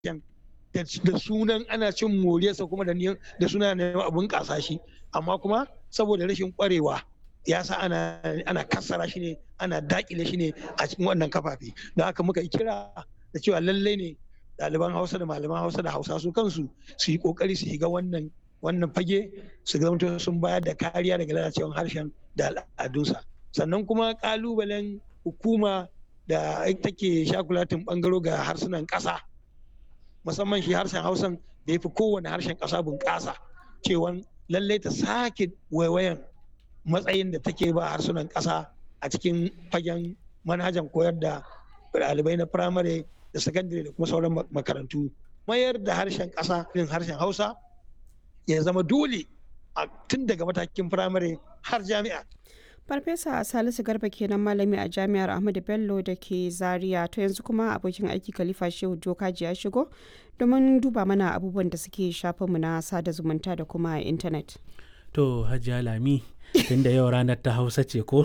da sunan ana cin moriyarsa kuma da da suna neman abun kasa shi amma kuma saboda rashin kwarewa ya sa ana ana kassara shi ne ana dakile shi ne a cikin wannan kafafe don haka muka yi kira da cewa lallai ne ɗaliban hausa da malaman hausa da hausa su kansu su yi kokari su shiga wannan wannan fage su zama sun bayar da kariya daga lalacewar harshen da al'adunsa sannan kuma kalubalen hukuma da take shakulatin bangaro ga harsunan ƙasa musamman shi harshen hausan da ya fi kowane harshen ƙasa bunƙasa cewa lallai ta sake waiwayan matsayin da take ba harsunan ƙasa a cikin fagen manhajan koyar da ɗalibai na firamare da sakandare da kuma sauran makarantu mayar da harshen ƙasa irin harshen hausa ya zama dole a tun daga matakin firamare har jami'a farfesa salisu garba kenan malami a jami'ar ahmadu bello da ke zaria to yanzu kuma abokin aiki khalifa shehu jokaji ya shigo domin duba mana abubuwan da suke shafinmu na sada zumunta da kuma intanet to hajiya lami tunda yau ranar ta hausa ce ko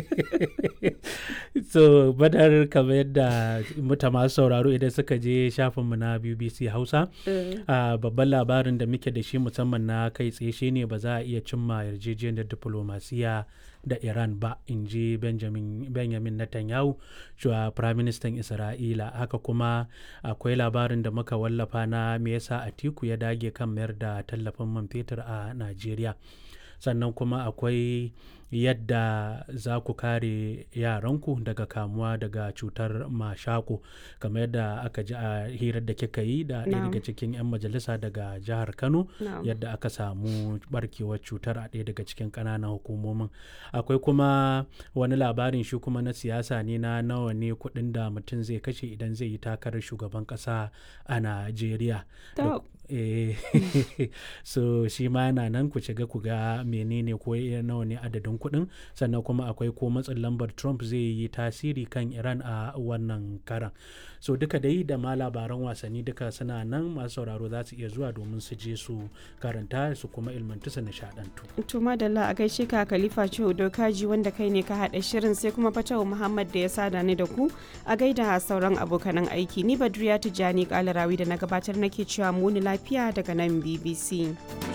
so badar kamar yadda muta masu sauraro idan suka je shafinmu na bbc hausa babban labarin da muke da shi musamman na kai tsaye shine ba za a iya cimma yarjejeniyar diplomasiya da iran ba in ji benjamin netanyahu shuwa firaministan isra'ila haka kuma akwai labarin da muka wallafa na me yasa atiku ya dage kan mayar da tallafin man fetur a najeriya sannan kuma akwai yadda za ku kare yaranku daga kamuwa daga cutar mashako kamar yadda aka ji a hirar da kika yi da ɗaya daga cikin 'yan majalisa daga jihar kano yadda aka samu barkewar cutar a ɗaya daga cikin ƙananan hukumomin akwai kuma wani labarin shi kuma na siyasa ne na nawa ne kuɗin da mutum zai kashe idan zai yi takarar shugaban ƙasa a najeriya so shi ma yana nan ku shiga ku ga menene ko nawa ne adadin kuɗin sannan kuma akwai ko matsin lambar trump zai yi tasiri kan iran a wannan karan so duka dai da ma labaran wasanni duka suna nan masu sauraro za su iya zuwa domin su je su karanta su kuma ilmantu su nishadantu to madalla a gaishe ka khalifa ciwo dokaji wanda kai ne ka haɗa shirin sai kuma fatawa muhammad da ya sada ni da ku a gaida sauran abokanan aiki ni badriya tijjani kalarawi da na gabatar nake cewa muni lafiya daga nan bbc